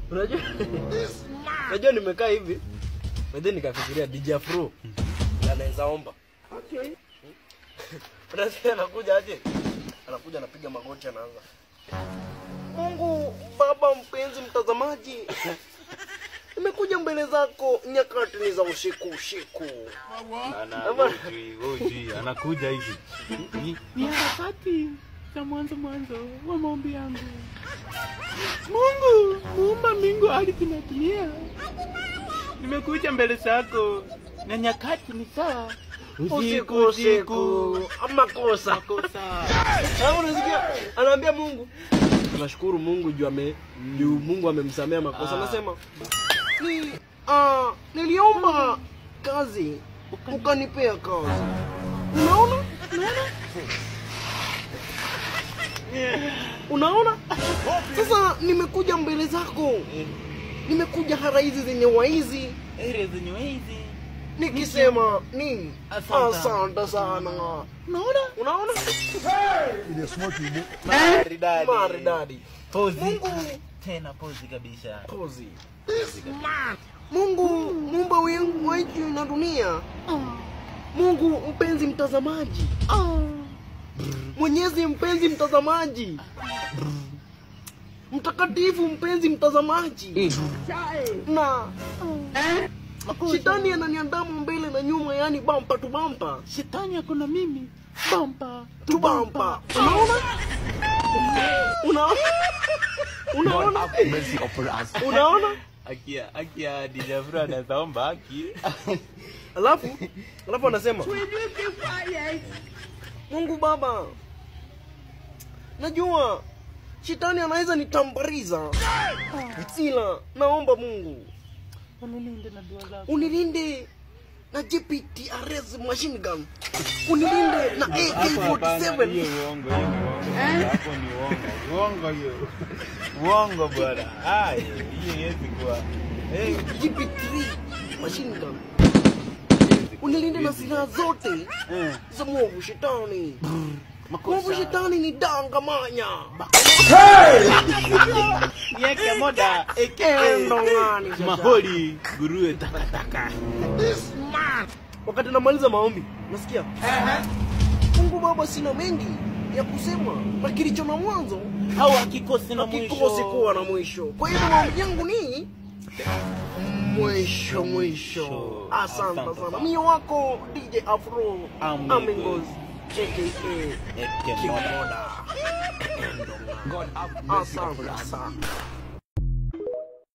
Unajua? Unajua nimekaa hivi. Baadaye nikafikiria DJ Afro anaweza omba. Okay. Unasikia anakuja aje? Anakuja anapiga magoti anaanza. Mungu Baba mpenzi mtazamaji. Nimekuja mbele zako nyakati ni za usiku usiku. Ana Ama- ujui, ujui, anakuja hivi. Ni- Ni harakati za mwanzo mwanzo wa maombi yangu. Mungu muumba mbingu, ardhi na dunia, nimekuja mbele zako na nyakati ni saa Usiku usiku. Ama kosa. makosa. Hapo unasikia? Anaambia Mungu. Tunashukuru Mungu juu ame juu Mungu amemsamea makosa. Ah. Anasema ni ah niliomba kazi ukanipea kazi. Unaona? Unaona? Sasa nimekuja mbele zako. Nimekuja hara hizi zenye waizi Ere zenye hizi nikisema nini? Asante. Asante sana. unaona Unaona? Maridadi. Maridadi. Pozi. Mungu Tena pozi kabisa. Pozi. Mungu muumba wingu wa nchi na dunia. Mungu mpenzi mtazamaji. Mwenyezi mpenzi mtazamaji. Mtakatifu mpenzi mtazamaji. Na shetani ananiandama mbele na nyuma, yani bampa tu bampa shetani ako na mimi bampa tu bampa. Unaona? Unaona? Unaona? Unaona? Akia, akia DJ Afro anaweza omba haki. Alafu alafu anasema Mungu Baba, najua shetani anaweza nitambariza, ila naomba Mungu unilinde na dua zako unilinde na GPTRS machine gun, unilinde na AK47 Hiyo uongo, hiyo uongo. Hapo ni uongo. Uongo hiyo. Uongo bwana. Ah, hiyo haiwezi kuwa. Eh, GP3 machine gun, unilinde na silaha zote eh. za mwovu shetani. Mwovu shetani ni dangamanya Yeke moda Endo ng'ani sasa. maholi nguruwe takataka. wakati namaliza maombi nasikia mungu baba sina mengi ya kusema na kilicho na mwanzo au hakikosi na hakikosi mwisho kuwa na mwisho kwa hivyo maombi yangu ni mwisho mwisho asante sana mio wako dj afro Amigos. amigos aka Eke moda. kimoda asante sana